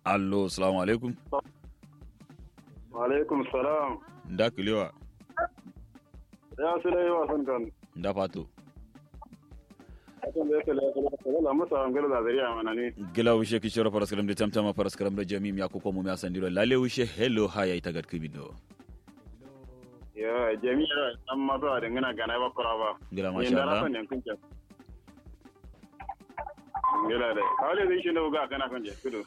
allo salamu alaikum alaikum salam nda kulewa ya su dai wasan kan nda fato akan da yake lafiya la masa an gala zariya mana ne gila wishe kishoro paraskaram de tamtama paraskaram de jamim ya koko mumi asandiro lale wishe hello haya itagat kibido ya jami'a dan ma ba da ngana gana ba kura ba gila yin masha da Allah rafan yan kunce gila da kawai zai shi da ga kana kunce kudu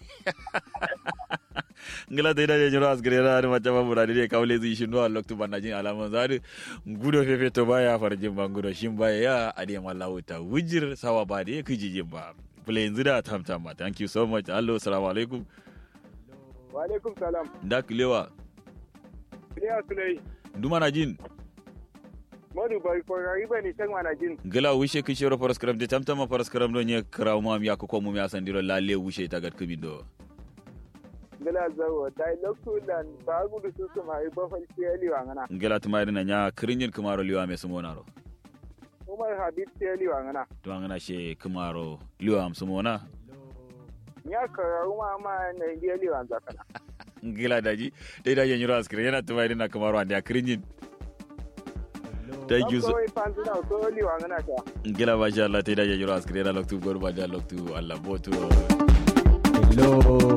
ngila da idaje jiro asgare na ma jama muradi de kawle zi shi no loktu banajin alaman zari gudo fefe to baya farjin bangudo shin baya ya ade mallahu ta wujir sawa ba de kijijin ba play yanzu da tamtama thank you so much allo assalamu alaikum wa alaikum salam nda kulewa ya su dai nduma na jin modu bai ko gari ba ni tan mana jin gila wishe kishoro paraskaram de tamtama paraskaram do nye kraw mam ya koko mumi asandiro lale wishe itagat kibido gila zawo dai loktu dan ba gudu su su mai ba falci ali wa ngana ngela tumayri na nya krinyin kumaro liwa me sumonaro umar habib ci ali wa ngana to angana she kumaro liwa am sumona ya kararu ma ma na ndi ali wa zakana ngela daji dai da yenyiro askire yana tumayri na kumaro ande krinyin thank you so Kawai fanzu na so ali wa ngana ta ngela masha Allah dai da yenyiro askire yana loktu gorba da loktu Allah botu Hello.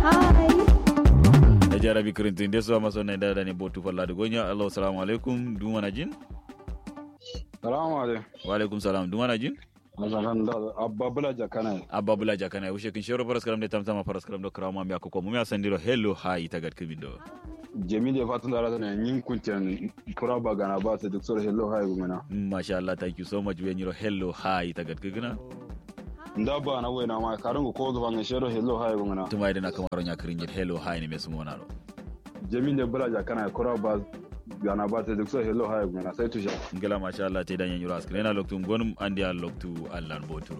da jarabi krintin deso maso na da ne botu falla da gonya Allah assalamu alaikum duma na jin salamu alaikum wa alaikum salam duma na jin masakan da abba bula jakana abba bula jakana ushe kin shoro paraskaram de tamtama paraskaram do kraw mam ya koko mumi asandiro hello hi tagat kibido jami da fatan da rata ne yin kuncin kura ba gana ba ta duk sura hello hai gumina masha Allah thank you so much we nyiro hello hi tagat kigina nda ba na wena ma karin ko zuwa ne shero hello hai gumina tuma idan aka maro nya krinyin hello hi ne mesu monaro jami da bula jakana kura ba gana ba ta duk sura hello hai gumina sai tusha ngela masha Allah te dan yanyuro askre na loktu ngonum andi al loktu allan botu